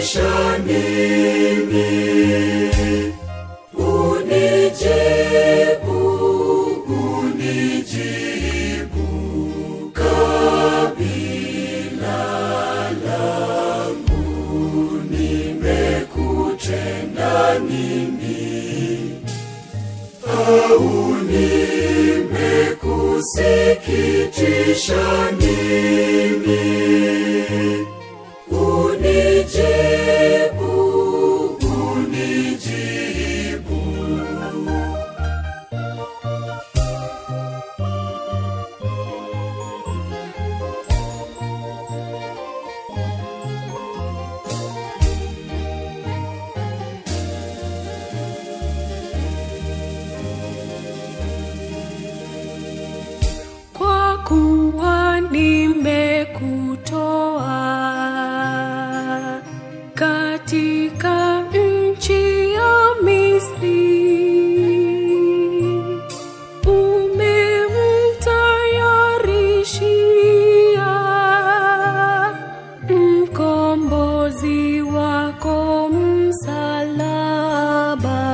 unisikitisha nini? Unijibu, unijibu kabila langu, nimekutenda nini? Au nimekusikitisha nini? Unijibu, unijibu. kwa kuwa nimekutoa katika nchi ya Misri, umemtayarishia mkombozi wako msalaba.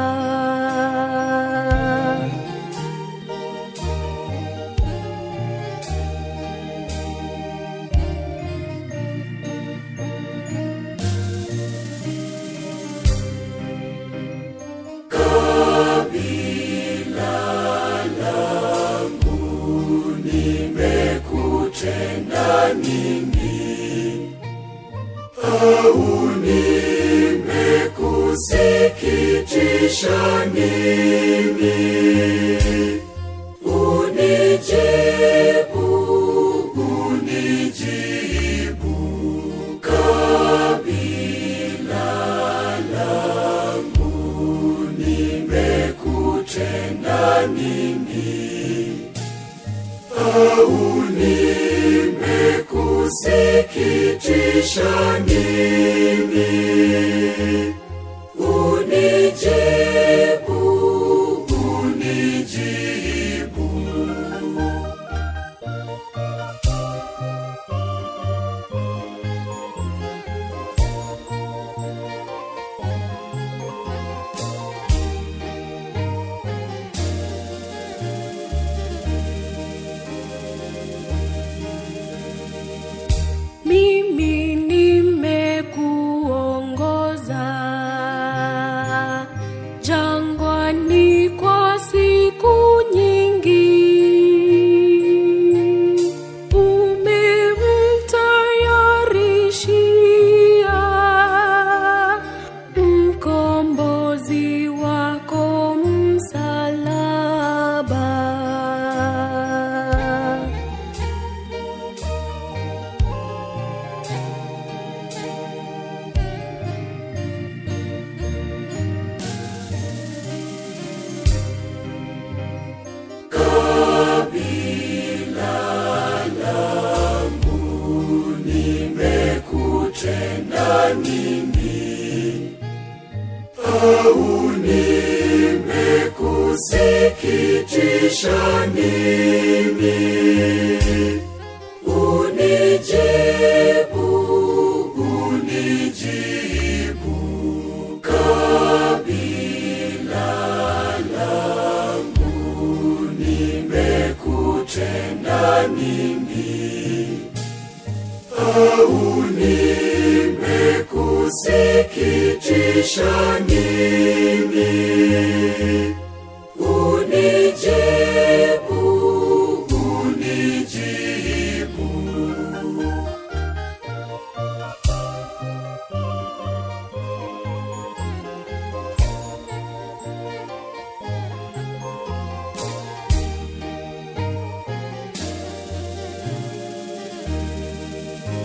nimekutenda nini? Au nimekusikitisha nini? Unijibu, unijibu kabila langu, nimekutenda nini? au nimekusikitisha nini? Unijibu, unijibu. Mimi nimekuongoza jangwani kwa siku nyingi, umemtayarishia mkombozi wako msalaba. nimekutenda nini? Au nimekusikitisha nini? Unijibu, unijibu kabila langu, nimekutenda nini? au nimekusikitisha nini? Unijibu, unijibu.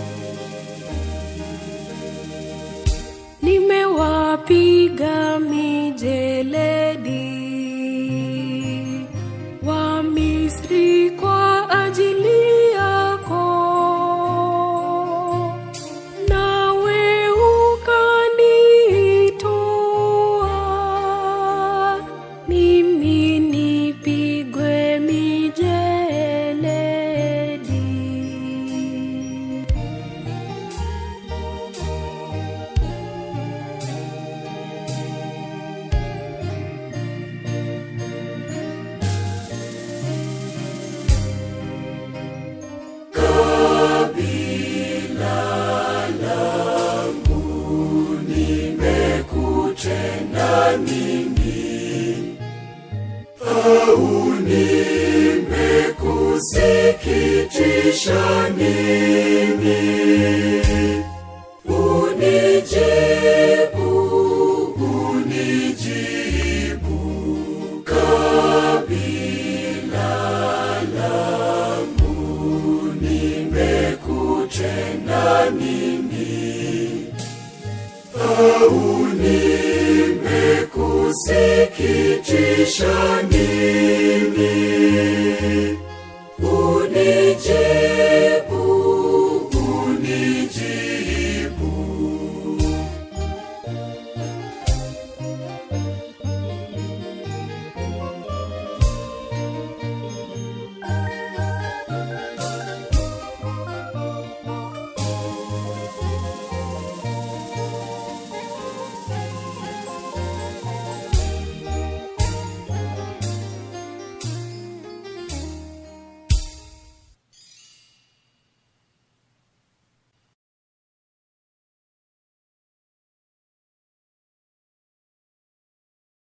Nimewapiga mi nini? Au nimekusikitisha nini? Unijibu, unijibu kabila langu, nimekutenda nini? Au nimekusikitisha nini?